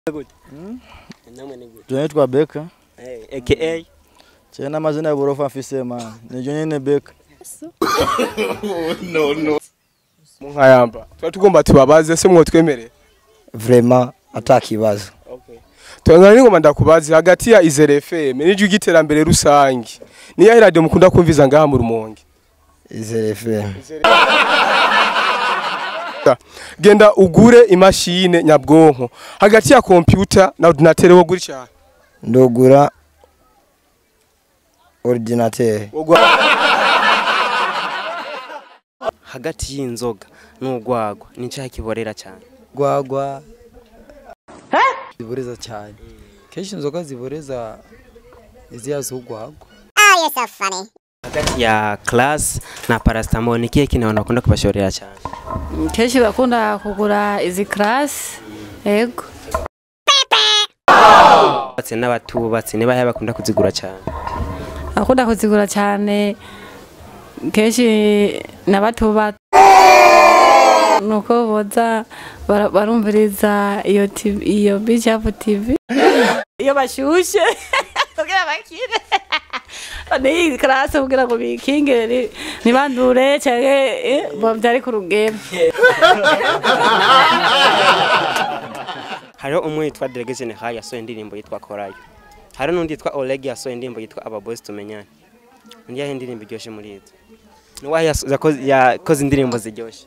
namwe ni gute Tunaitwa Beka. Eh, aka Chena mazina ya borofa afise man. Nijo nyene Beka. munkayamba tuba tugomba tubabaze se mwotwemerera vraiment atakibazo tuzana n'ingoma ndakubaze hagati ya Izere FM n'ijwi ry'iterambere rusange niyo radio mukunda kumviza ngaha mu rumonge Izere FM genda ugure imashine nyabwonko hagati ya computer na ordinateur wo guri cyane ndogura ordinateur hagati y'inzoga n'urwagwa ni cyaha kiborera cyane gwagwa ziboreza cyane kenshi inzoga ziboreza iziya z'ugwagwa hagati ya class na paracetamol ni kihe kintu abantu bakunda kubashorera cyane kenshi bakunda kugura izi karasi yego batse n'abatubatse niba yaba bakunda kuzigura cyane bakunda kuzigura cyane kenshi n'abatuba nuko boza bara- barumviriza iyo TV iyo bicapu tv iyo bashyushye kugira bakire n'iyi karasi kugira ngo bikingire ni- ntibandure cyangwa byari ku rugero hariho umwe yitwa Delege General yasohoye indirimbo yitwa Korayo hariho n'undi yitwa Oleg yasohoye indirimbo yitwa Aba Boys tumenyane undi yahe indirimbo iryoshye muri izo niwahe yaso- yakoze- yakoze indirimbo ziryoshye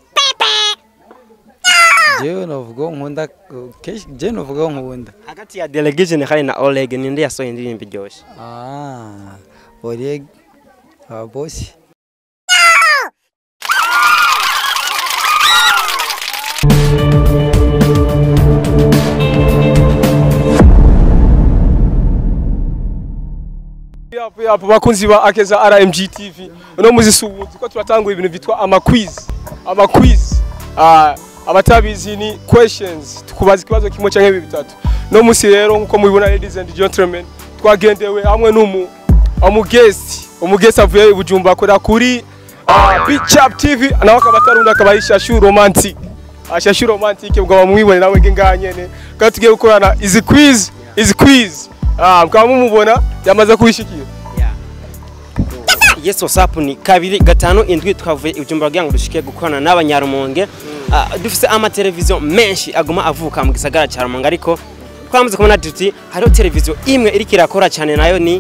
jewe navuga nkunda kenshi jewe navuga nkunda hagati ya Delege General na Oleg ninde yasohoye indirimbo iryoshye ah Oleg ababosi yapo yapo bakunzi ba akeza RMG TV uno muzisi ubu ko turatangura ibintu bitwa ama quiz ama quiz ah abatabizi ni questions tukubaza ikibazo kimwe cyangwa bibiri bitatu no musi rero nkuko mubibona ladies and gentlemen twagendewe hamwe n'umu umugesti umugesti avuye i Bujumbura akora kuri uh, Big Chap TV nawe akaba atarunda akaba ari Shashu Romantic uh, Shashu Romantic ubwo bamwibone nawe ngenga nyene kandi tugiye gukorana izi quiz izi quiz ah mukaba mumubona yamaze kubishikira yes whatsapp ni kabiri gatanu indwi twavuye ibyumba kugira ngo dushike gukorana n'abanyarumonge Ah, dufise amateleviziyo menshi aguma avuka mu gisagara cya rumonge ariko twamaze kubona tuti hariho televiziyo imwe iriko irakora cyane nayo ni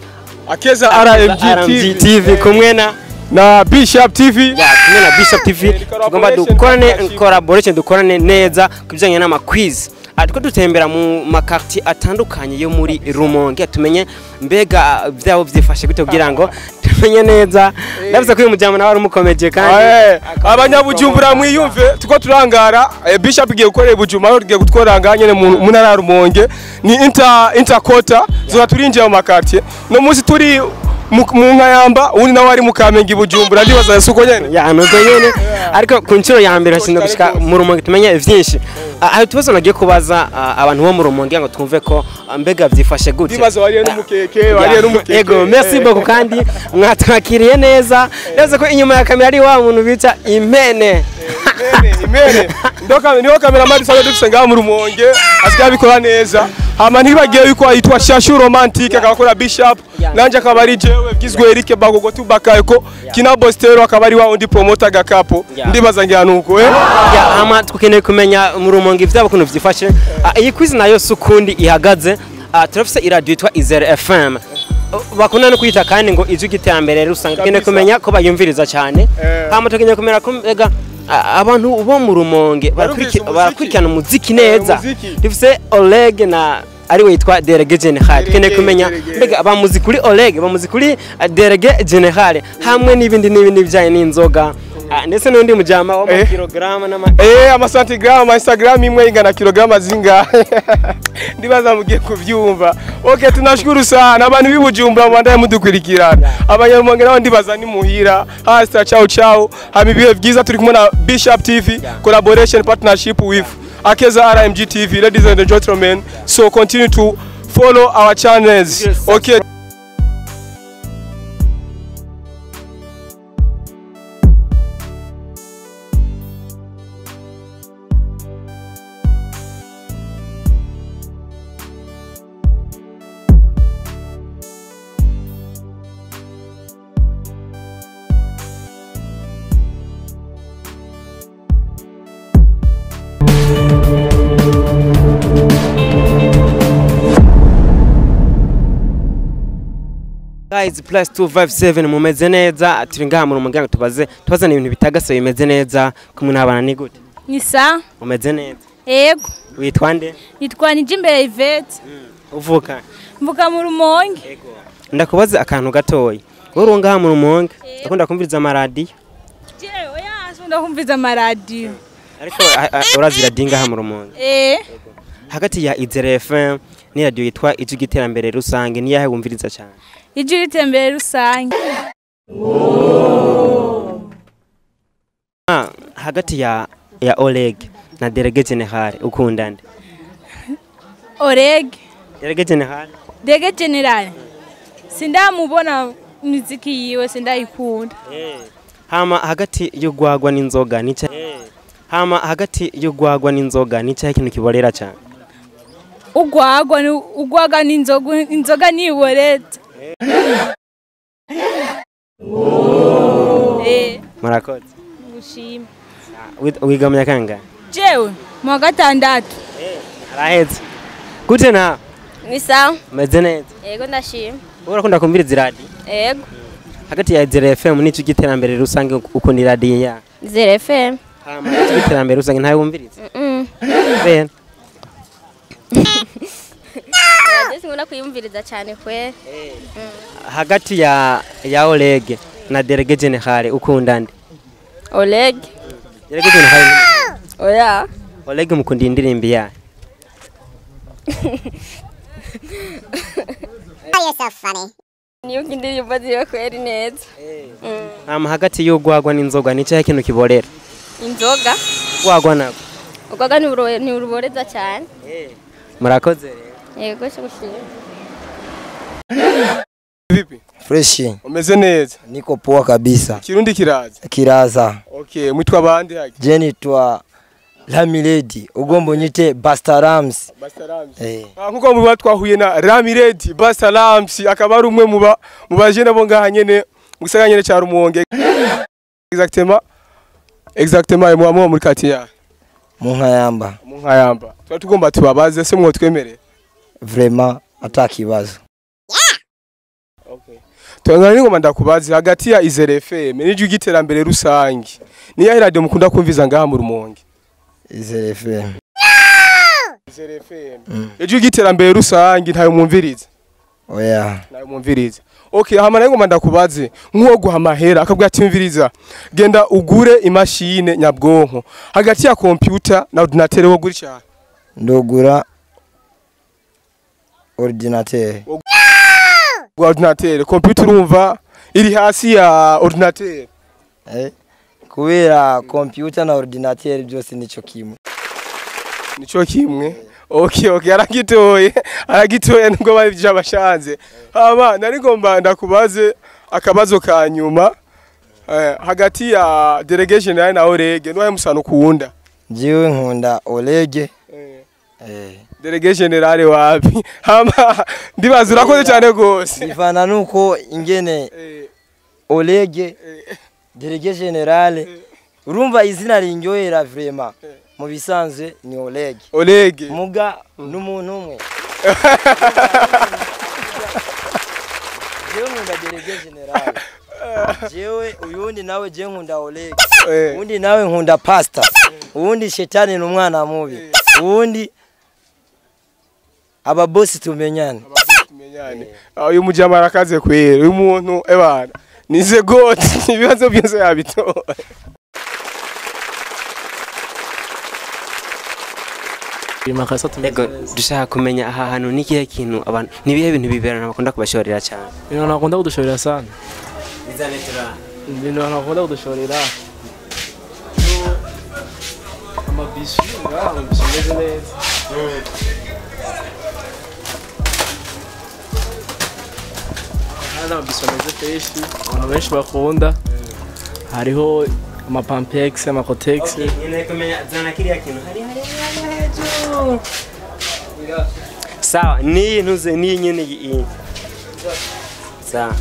akeza RMG RMG TV TV kumwe na na Bishop TV ya kumwe na Bishop TV Eh, tugomba collaboration, dukorane partnership. collaboration dukorane neza ku bijyanye n'amakwiz ariko dutembera mu makarti atandukanye yo muri Rumonge tumenye mbega byabo byifashe gute kugira ngo tumenye neza ndavuze ko uyu mujyamo nawe ari umukomeje kandi Eh, abanyabujumbura mwiyumve tuko turangara eh, Bishop igiye gukorera Bujumbura aho tugiye gutworanga nyene mu mu ntara ya Rumonge ni inter interquarter zora turinjiye mu makartie no munsi turi mu mu nkayamba undi nawe ari mu Kamenge i Bujumbura ndibaza suko nyene ya nuko nyene ariko ku nshuro ya mbere hashinzwe gushika mu Rumonge tumenye vyinshi Ah, hari utubazo nagiye kubaza ah, abantu bo mu Rumonge ngo twumve ko ah, mbega vyifashe gute ndibaza wariye n'umukeke wariye n'umukeke Ego, merci beaucoup kandi mwatwakiriye neza. Ndavuze ko inyuma ya kamera ari wa muntu bita impene. imene imene ndoka niho kamera dusanzwe dufise ngaha mu Rumonge asigaye abikora neza hama ntibagiye yuko yitwa Shashu Romantic akabakora Bishop nanje akaba ari jewe bwizwe Eric Bagogo tubakayeko kina Bostero akaba ari wa undi promoter gakapo Yeah. ndibaza ngira nuko eh Ya hama tukeneye kumenya mu rumonge ivyabo kuntu vyifashe. Ah, Iyi quiz nayo sukundi ihagaze. Ah, Turafise iradio yitwa Izere FM. Oh, Bakunda no kwita kandi ngo ijwi giterambere rusanga tukeneye Kabisa. kumenya ko bayumviriza cyane. Eh. Hama tukeneye kumenya ko mbega ah, abantu bo mu rumonge Barumvise barakuriki- umuziki. barakurikirana umuziki neza. umuziki. Dufise Oleg na ari we yitwa Derege General. Tukeneye Derege, kumenya Derege. mbega bamuzi kuri Oleg, bamuzi kuri ah, Derege General hamwe n'ibindi n'ibindi bijyanye n'inzoga. Ah, ndetse n'undi mujama Eh. w'amakilograma n'ama Eh amasantigram ama Instagram imwe ingana kilograma zingahe ndibaza mugiye kuvyumva okay tunashukuru sana abantu b'ibujumbura mwandaye mudukurikirana abanyarumonge nabo ndibaza ni muhira hasta ciao ciao hama ibihe byiza turi kumwe na Bishop TV collaboration partnership with Akeza RMG TV ladies and gentlemen so continue to follow our channels Yes, okay Rise plus 257 mumeze neza turi ngaha mu muryango tubaze tubazana ibintu bitagase bimeze neza kumwe n'abana ni gute ni sa umeze neza yego witwa nde nitwa nijimbere ivete uvuka mvuga mu rumonge ndakubaza akantu gatoya wowe uri ngaha mu rumonge ndakunda kumviriza amaradiyo jewe yaje ndakumviza amaradiyo ariko a- a- urazi radiyo ngaha mu rumonge eh hagati ya Izere FM ni radiyo yitwa ijwi ry'iterambere rusange niyahe wumviriza cyane ijwi ritembere rusange Ah, hagati ya ya Oleg na Derege General ukunda nde orege Derege General dege generale sindamubona muziki yiwe sindayikunda hama hagati y'ugwagwa n'inzoga nica hama hagati y'ugwagwa n'inzoga nica ikintu kiborera cyane ugwagwa ni- ugwaga n'inzoga inzoga niboreza eh murakoze gushima Wi- wigamya kangahe jewe mu wa gatandatu arahetse gute na ni sawa meze neza yego ndashima wowe urakunda kumviriza iradiyo yego hagati ya Izere FM n'icyo cy'iterambere rusange ukunda iradiyo ya zero fm hama icyo cy'iterambere rusange ntawe wumviriza Mm. bene radiyo sinkunda kuyumviriza cyane kwe hagati ya ya Oleg na Derege General ukunda nde oleg Derege General oya Oleg mukunda indirimbo yayo nibuka indirimbo ziwe kweri neza Mm. hama hagati y'ugwagwa n'inzoga nicyo ikintu kiborera inzoga ugwagwa nabwo ugwaga ntiburo- ntiruboreza cyane murakoze rero yego cyo gushima vipi freshi umeze neza niko poa kabisa kirundi kiraza kiraza okay mwitwa abandi haki je nitwa lamiledi ugomba unyite bastarams Bastarams eh. Ah, nkuko muba twahuye na Ramiredi Bastarams akaba ari umwe mu ba mu baje nabo ngaha nyene mu gisagara nyene ca Rumonge exactement exactement mu mu muri katiya mu nkayamba mu nkayamba tuba tugomba tubabaze se mwo twemereye vraiment ata kibazo okay Tuangana ngoma ndakubaze hagati ya Izere FM n'ijwi giterambere rusange ni ya radio mukunda kumviza ngaha mu Rumonge izere fm Izere FM Mm. ijwi giterambere rusange ntayo mwumviriza oya nawe mwumviriza okay hama nayo ngoma ndakubaze nk'uwo guha amahera akabwira ati mviriza genda ugure imashine nyabwonko hagati ya computer na ordinateur wo guri cyane ndogura ordinateur gwa ordinateur computer urumva iri hasi ya ordinateur eh? kubera computer na ordinateur byose nico kimwe nico kimwe okay okay aragitoye aragitoye nubwo bari byabashanze hama nari ngomba ndakubaze akabazo ka nyuma eh, hagati ya delegation nawe na orege niwe musano kuwunda jewe nkunda olege eh. eh. Delege generale wapi hama ndibaza urakoze cyane gose bivana nuko ingene Eh, olege eh, delege generale urumva izina rinjohera vraiment mu bisanzwe ni olege olege muga n'umuntu umwe jewe nkunda delege generale jewe uyundi nawe je nkunda olege Eh, uwundi nawe nkunda pasta uwundi shetani ni umwana mubi uwundi ababosi tumenyane tumenyane Ah, uyu mujama arakaze kwera uyu muntu ebana nize goti ibibazo byose yabitora Ego dushaka kumenya aha hantu ni kihe kintu abantu ni ibihe bintu biberana bakunda kubashorera cyane ibintu nakunda kudushorera sana ibintu nakunda kudushorera amabisi ngaha amabisi ameze neza hano amabisi ameze freshi abantu benshi bakunda hariho amapampex amakotex sawa niyi ntuze niyi nyene iyi sawa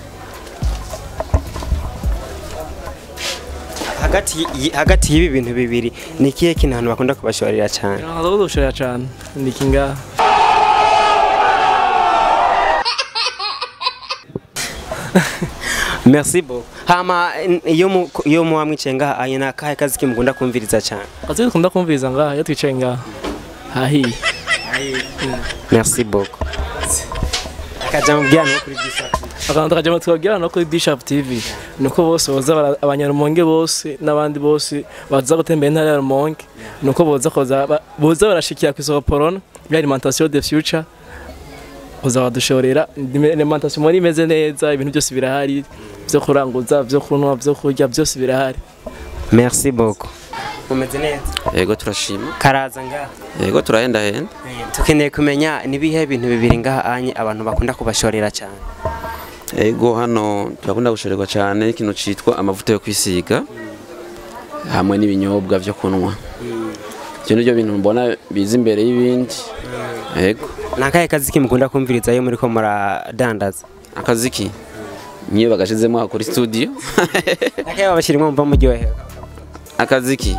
hagati y- hagati y'ibi bintu bibiri ni ikihe kintu abantu bakunda kubashorera cyane ibintu nakunda kudushorera cyane ni iki ngaha merci beaucoup hama n- iyo mu- iyo muba mwicaye ngaha anye ni akahe kazi kimukunda kumviriza cyane akazi dukunda kumviriza ngaha iyo twicaye ngaha hahiye merci beaucoup akaja mubwira no kuri bishop akantu tukajya twabwira no kuri bishop tv nuko bose boza bara- abanyarumonge bose n'abandi bose baza gutembera intara ya rumonge nuko boza koza ba- boza barashikira ku isoko porona ya alimentation de future uza badushorera alimentation muri imeze neza ibintu byose birahari byo kuranguza byo kunywa byo kurya byose birahari merci beaucoup mumeze neza yego turashima karaza ngaha yego turahendahenda tukeneye kumenya nibihe bintu bibiri ngaha anye abantu bakunda kubashorera cyane yego hano turakunda gushorerwa cyane ikintu cyitwa amavuta yo kwisiga hamwe n'ibinyobwa byo kunywa ibyo ni byo bintu mbona biza imbere y'ibindi yego ni akahe kazi kimukunda kumviriza iyo muri ko muradandaza akazi ki nk'iyo bagashizemo aha kuri studio akahe babashyirimo mva muryohewe akazi ki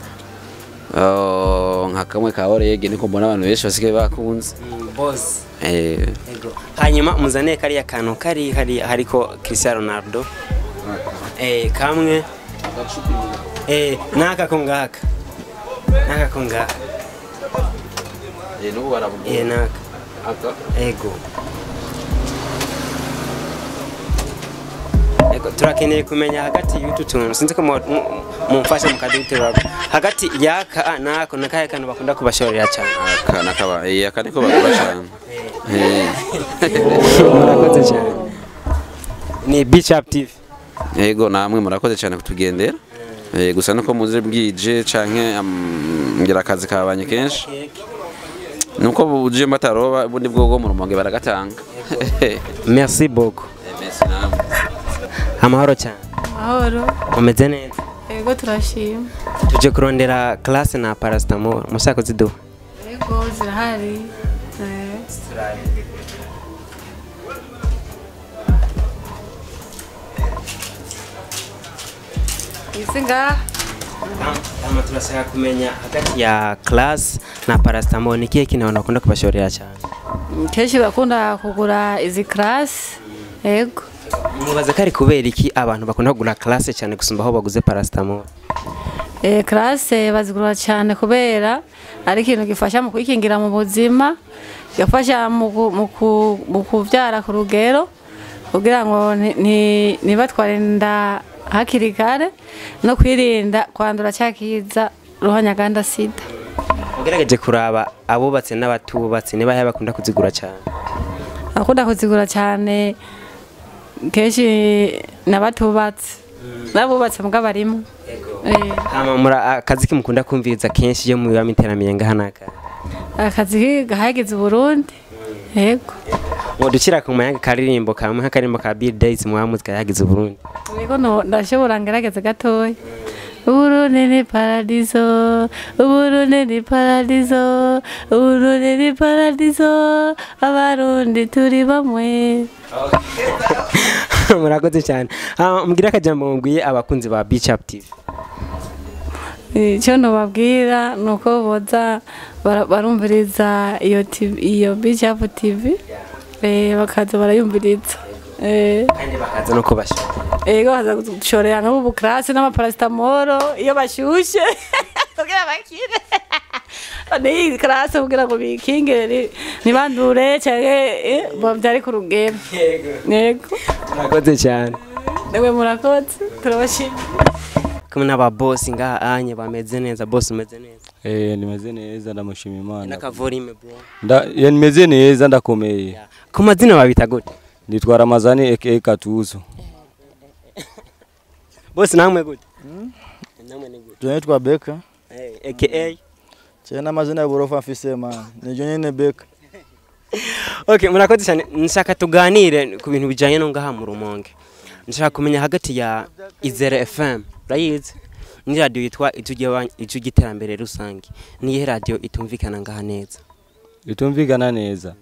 Oh, nka kamwe ka orege niko mbona abantu benshi basigaye bakunze boss Eh, hanyuma muzane kariya kantu kari hari hariko Cristiano Ronaldo eh kamwe eh naka ko ngaka naka ko ngaka eh, n'ubu baravuga eh naka aka ego ego turakeneye kumenya hagati y'utu tuntu sinzi ko mu- mu- mumfasha mukaduterura hagati yaka nako nakahe kantu bakunda kubashorera cyane aka nakaba eh, aka niko bagura cyane Eh. murakoze cyane ni Beach Up TV yego namwe murakoze cyane kutugendera Eh, gusa nuko muze bwije canke am, ngira akazi kabanye kenshi nuko buje mataroba ubundi bwogo mu rumonge baragatanga merci beaucoup merci namwe amahoro cyane mahoro mumeze neza yego turashima tuje kurondera classe na paracetamol mushaka kuziduha yego zirahari Eh, izi ngaha Kama turashaka kumenya hagati ya class na paracetamol ni kihe kintu abantu bakunda kubashorera cyane kenshi bakunda kugura izi karasi yego mubaza ko ari kubera iki abantu bakunda kugura classe cyane gusumba aho baguze paracetamol Eh, karase bazigura cyane kubera ari ikintu gifasha mu kwikingira mu buzima gifasha mu ku- mu ku- mu kubyara ku rugero kugira ngo nti- nti- ntibatware inda hakiri kare no kwirinda kwandura cya kiza ruhanyaganda sida ugerageje kuraba abubatse n'abatubatse niba yawe bakunda kuzigura cyane akunda kuzigura cyane kenshi n'abatubatse n'abubatse mbwa barimo Eh, hama mura akazi kimukunda kumviriza kenshi iyo mubiba miteramiye ngaha naka akazi gahageze uburundi yego ngo dukira ku mayanga karirimbo kamwe nk'akarimbo ka Bill Days mu muzika yagize Burundi Yego no ndashobora ngerageza gatoya Uburundi ni paradiso Uburundi ni paradiso Uburundi ni paradiso Abarundi turi bamwe murakoze cyane Ah, mbwira akajambo mubwiye abakunzi ba Beach Up TV icyo nubabwira ni uko boza bara- barumviriza iyo TV iyo bijapu TV eh, bakaza barayumviriza Eh, kandi bakaza no kubasha ego baza gushorera nk'ubu karasi n'amaparasitamoro iyo bashyushye kugira bakire n'iyi karasi kugira ngo bikingire ni- ntibandure cyangwa eh, babyare ku rugero yego murakoze cyane nawe murakoze turabashimira kumwe n'aba boss ngaha anye bameze neza boss umeze neza Eh, nimeze neza ndamushima Imana. n'akavorime bro Nda ya nimeze neza ndakomeye. ku mazina babita gute Nitwa Ramazani aka Katuzo. boss namwe gute namwe ni gute Tunaitwa Beka. Eh, aka Chena mazina ya borofa mfise man. Nijo nyene Beka. okay murakoze cyane nshaka tuganire ku bintu bijyanye no ngaha mu rumonge nshaka kumenya hagati ya izere fm urayizi ni radiyo yitwa ijwi ry'iterambere rusange niyihe radiyo itumvikana ngaha neza Itumvikana neza.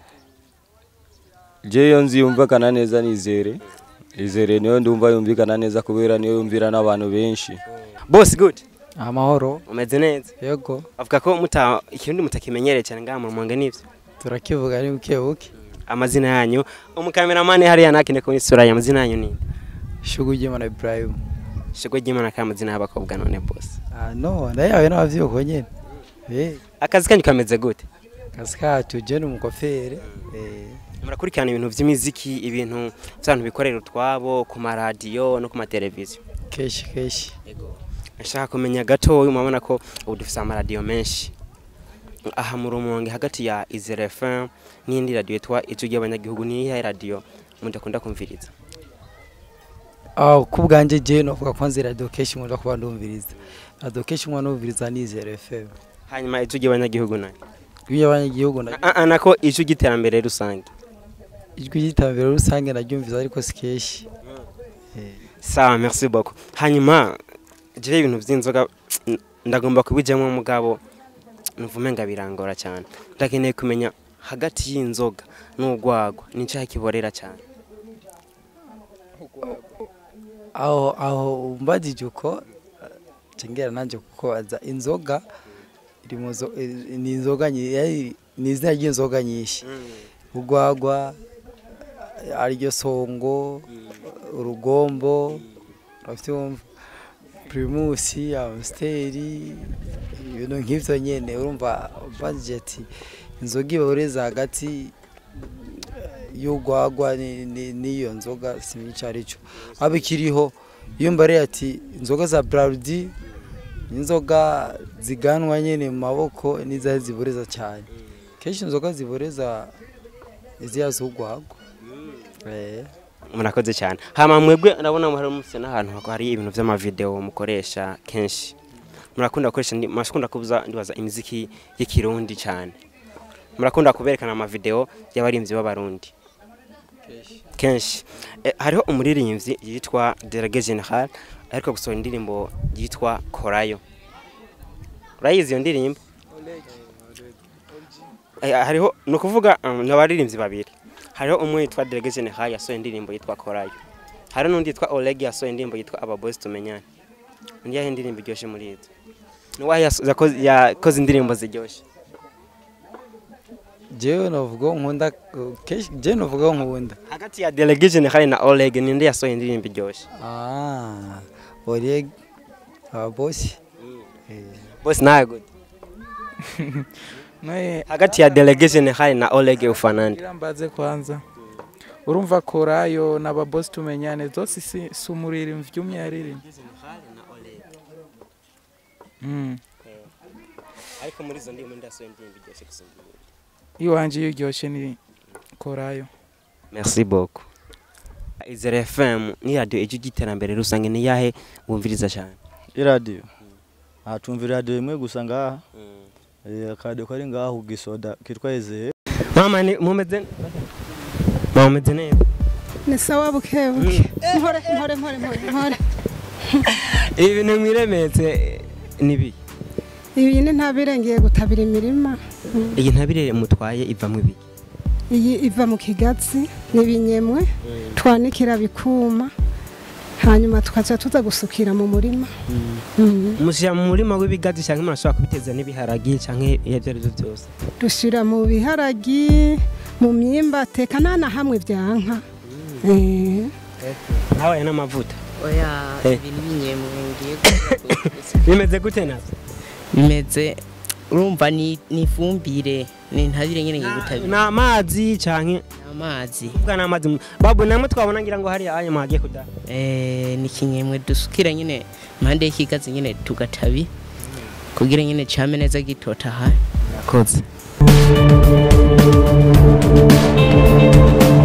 Je yo nzi yumvikana neza nizere. Izere niyo ndumva yumvikana neza kubera niyo yumvira n'abantu benshi. boss good amahoro umeze neza yego avuga ko muta ikirundi mutakimenyereye cyane ngaha mu rumonge nivyo turakivuga ari buke buke amazina yanyu umukameramani hariya nakine ku isura ya amazina yanyu ni Shugu Jimana Ibrahim. Shigwe ry'Imana ka amazina y'abakobwa none boss Ah no, ndayawe n'abavyibuko nyene. Eh, akazi kanyu kameze gute kazi kacu je ni umukofere. Eh, murakurikirana ibintu vy'imiziki ibintu vy'abantu bikorera utwabo ku maradiyo no ku mateleviziyo keshi keshi. nshaka kumenya gatoya murabona ko ubu dufise amaradiyo menshi aha mu rumonge hagati ya izere fm n'indi radiyo yitwa ijwi ry'abanyagihugu niyihe radiyo mudakunda kumviriza Ah, kubwanje je novuga ko nzi radio keshi nkunda kuba ndumviriza. Radio keshi nkunda ndumviriza ni Zero FM. hanyuma ijwi ry'abanyagihugu nayo Ijwi ry'abanyagihugu na Ah, ah, nako ijwi ry'iterambere rusange ijwi ry'iterambere rusange naryumviza ariko si keshi. sawa merci beaucoup hanyuma jewe ibintu vy'inzoga mm, ndagomba kubijamwo mugabo nuvume nga birangora cyane ndakeneye kumenya hagati y'inzoga n'urwagwa ni cyaha kiborera cyane aho aho umbajije uko cengera nanje kukubaza inzoga iri mu zo- i- ni inzoga nyi- yari- ni izina ry'inzoga nyinshi urwagwa ariryo songo urugombo uravyumva primusi amsteri ibintu nk'ivyo nyene urumva umbajije ati inzoga iboreza hagati y'urwagwa ni- ni- n'iyo nzoga simenya ico arico aba ikiriho iyo mbariye ati inzoga za brarudi inzoga ziganwa nyene mu maboko n'izahe ziboreza cyane kenshi inzoga ziboreza iziya z'urwagwa Eh. murakoze cyane hama mwebwe ndabona hari mufite n'ahantu hari ibintu vy'amavideo mukoresha kenshi murakunda gukoresha ndi- murakunda kubuza ndibaza imiziki y'ikirundi cyane murakunda kuberekana amavideo y'abarimvyi b'abarundi kenshi Eh, hariho umuririmbyi yitwa Delege General ariko gusohora indirimbo yitwa Korayo urayizi iyo ndirimbo Eh, hariho ni ukuvuga um, ni abaririmbyi babiri hariho umwe yitwa Delege General yasohoye indirimbo yitwa Korayo hari n'undi yitwa Oleg yasohoye indirimbo yitwa Aba Boys tumenyane undi yahe indirimbo iryoshe muri izo ni wahe yaso- yakoze- yakoze indirimbo ziryoshe jewe novuga nkunda kenshi jewe novuga nkunda hagati ya Delege General na Oleg ninde yasohoye indirimbo iryoshe ah Oleg ababosi Boss nawe gute Naye hagati ya Delege General na Oleg ufanande ngira mbaze kwanza urumva korayo n'ababosi tumenyane zose si si umuririmbyi umwe yaririmbye Mm. ariko muri izo ndirimbo ndasohoye indirimbo iryoshe gusumba izindi. iwanje iyo iryoshye ni korayo Merci beaucoup. Izere FM ni radio ijwi ry'iterambere rusange ni yahe wumviriza cyane. iradiyo aha tumva iradiyo imwe gusa ngaha Eh, akaradiyo kari ngaha ku gisoda kitwa ezeye Mama ni mumeze Mama mumeze neza. ni sawa bukebuke mpore mpore mpore mpore mpore Ibi bintu mwiremetse nibi. iyi ni ntabirengeye gutabira imirima Mm. Iyi ntabire mutwaye iva mu bi. iyi iva mu kigatsi n'ibinyemwe twanikira bikuma hanyuma tukaza tuza gusukira mu murima Mm. Mushyira mu murima w'ibigazi cyangwa murashobora kubiteza n'ibiharagi cyangwa ibyo ari byo byose. dushyira mu biharagi mu myimba teka nta na hamwe byanka Eh. Nawe n'amavuta. oya Eh. ibintu binyemwe ngiye Bimeze gute navyo? bimeze urumva ni ni ifumbire ni ntabire nyine ngiye gutabira Ni amazi cyangwa amazi Bwa n'amazi. Babu namwe twabona ngira ngo hari aya magiye kuda. eh ni kinyemwe dusukira nyine impande y'ikigazi nyine tugatabi kugira nyine came neza gitotaha Yakoze.